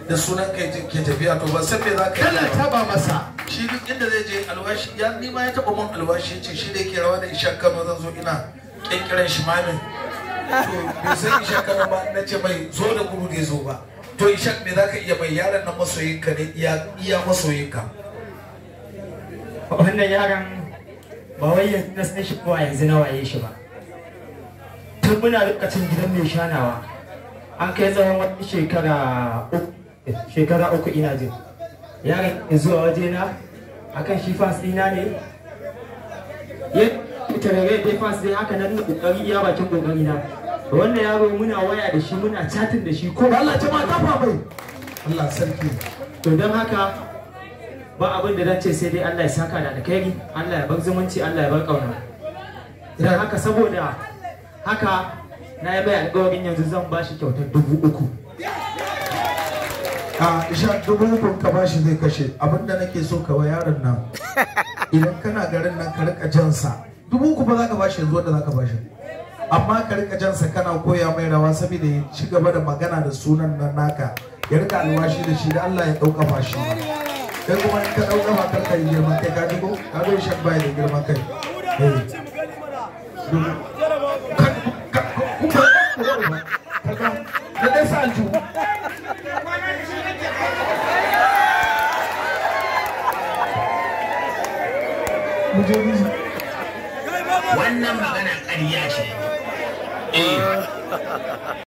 da sunan kai ke tafiya to ba san me za ka kana yi ba. taba masa shi duk inda zai je alwashi ya ni ma ya taba mun alwashi ce shi da yake rawa da isha kano zan zo ina kinkiran shi mamin to bai san isha kano ba na ce mai zo da gudu bai zo ba to isha me za ka iya mai yaron nan masoyinka ne iya iya masoyinka wannan yaron ba wai yanzu na san shi ko a yanzu na waye shi ba tun muna lokacin gidan mai shanawa an kai tsawon wani shekara uku shekara uku ina jin yaron ya zuwa wajena akan shi fas ɗina ne ya tarare dai fas dai haka nan na kokari iya bakin kokari na wannan yaro muna waya da shi muna chatin da shi ko Allah jama'a tafa mai Allah sarki to don haka ba abin da zan ce sai dai Allah ya saka da alkhairi Allah ya bar zumunci Allah ya bar kauna idan haka saboda haka na yi mai alƙawarin yanzu zan ba shi kyautar dubu uku a isha dubu ukun ka bashi zai kashe abinda nake so ka wa yaron nan idan kana garin nan ka rika jansa dubu uku ba za ka bashi yanzu wanda za ka bashi amma ka rika jansa kana koya mai rawa saboda ya ci gaba da magana da sunan nan naka ya rika alwashi da shi da Allah ya dauka fashi kai kuma in ka dauka ba kar ka yi girman kai ka ji ko ka ga shan bai da girman kai eh dubu- ka- ka- kuma ka ga da dai sa aljihu mu je mu wannan magana ƙarya ce eh